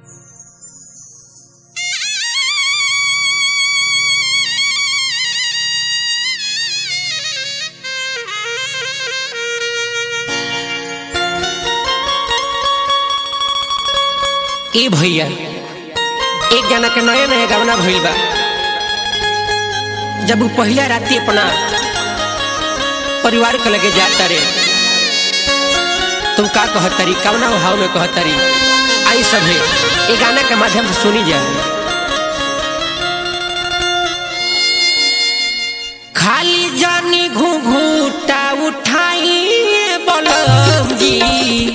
ए भैया एक जना के नया नया गवना भइल बा जब वो पहला राती अपना परिवार के लगे जाता रे तुम का कहतरी कवना भाव में कहतरी आई सब है ये गाना के माध्यम से सुनी जाए खाली जानी घूंघूटा उठाई बलम जी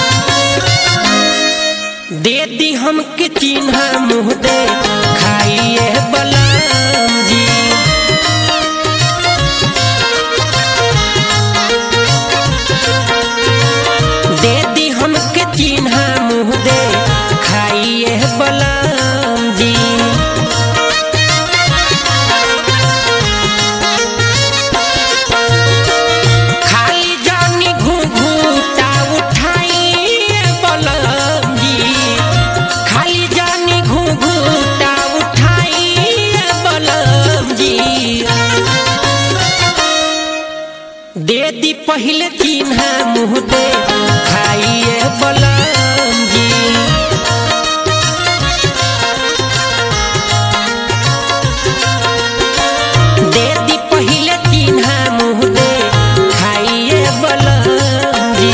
दे दी हमके चिन्हा मुँह दे खाइए बलम जी दे दी हमके चिन्हा मुँह दे खाइए बलम जी खाली जानी घूंघूटा उठाइए बलम जी खाली जानी घूंघूटा उठाइए बलम जी दे दी पहले चिन्हा मुँह दे खाइए बलम जी दे दी पहले चिन्हा मुँह दे खाइए बलम जी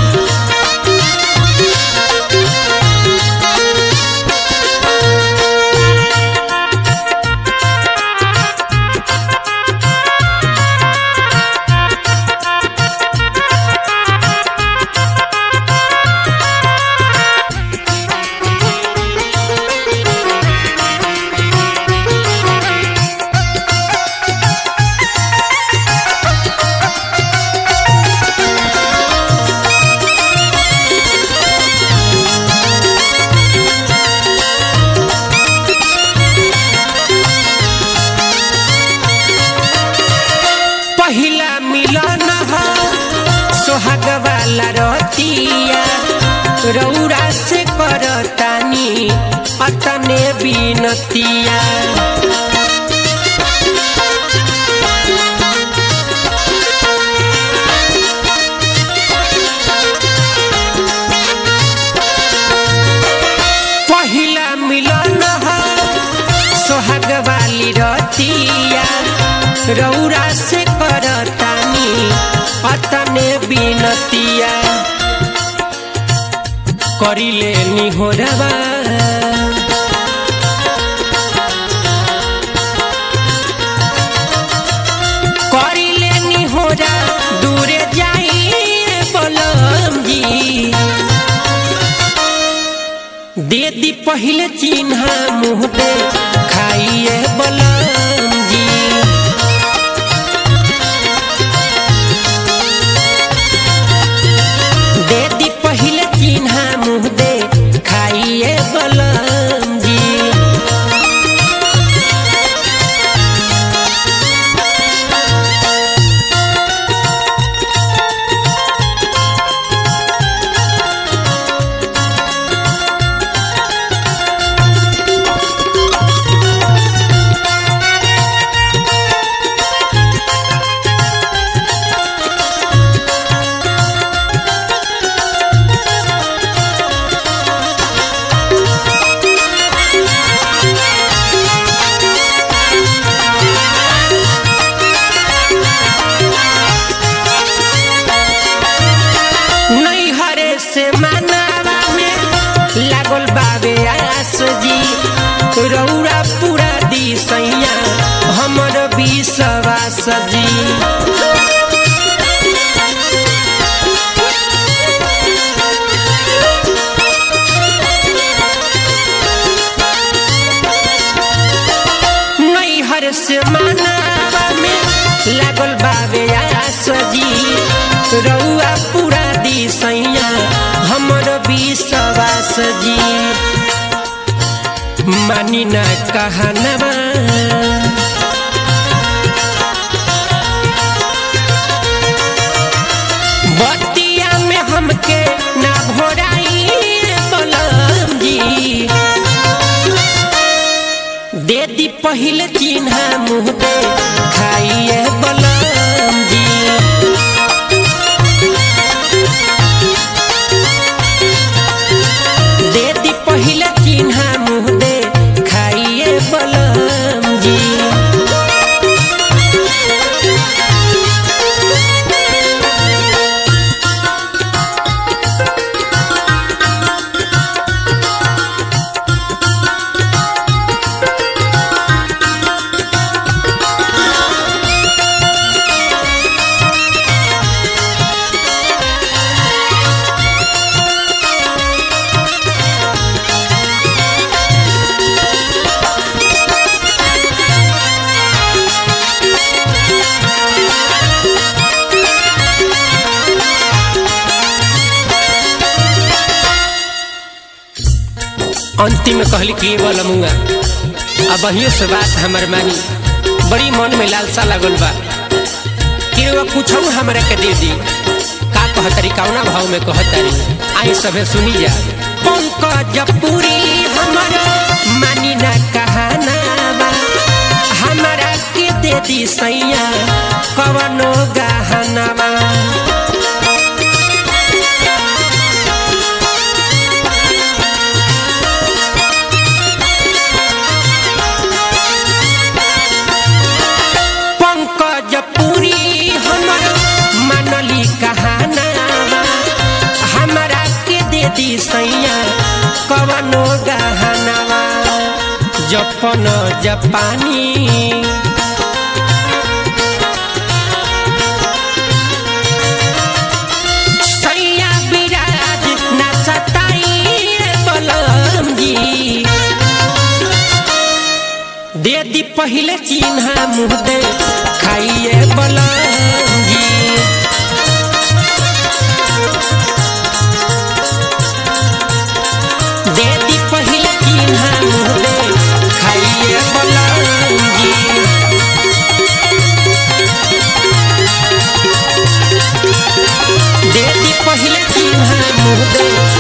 पहिला मिलन हो सोहाग वाला रतिया रौरा से करतानी अतने बिनतिया पहिला मिलन हो सोहाग वाली रतिया रौरा से करतानी अतने बिनतिया करिले निहोरवा करिले निहोरा दूरे जाइए बलम जी दे दी पहले चिन्हा मुँह दे खाइए बलम जी दे दी पहले चिन्हा मुँह दे खाइए बलम जी नैहरे से मनावा में लागल बाबे आस जी रौरा पूरा दी सैया हमर विश्वास जी नैहर से मनावा में लागल बाबे आस जी रौआ पूरा दी सैया हमर विश्वास जी मानी ना कहनवा बतिया में हमके ना भोराई बलम जी पहिले चिन्हा मुँह दे खाइए बलम जी दे दी पहिले चिन्हा मुँह दे खाइए बलम जी अंतिम में कहली कि बोल मुआ अब अहियो से बात हमर मानी बड़ी मन में लालसा लागल बा कि वो कुछ हमरा के दे दी का कहतरी कौना भाव में कहतरी आई सभे सुनी जा पंकज पूरी हमर मानी ना कहाना बा हमरा के दे दी सैया कवनो गहना बा पंकज पूरी हमर मनली कहाना हमरा के दे दी सैया कवनो गहनवा जपन जपानी सैया विराज ना सताई बलम जी दे दी पहले चिन्हा मुँह दे खाइए बलंगी दे दी पहले चिन्हा मुँह दे खाइए बलंगी दे दी पहले चिन्हा मुँह दे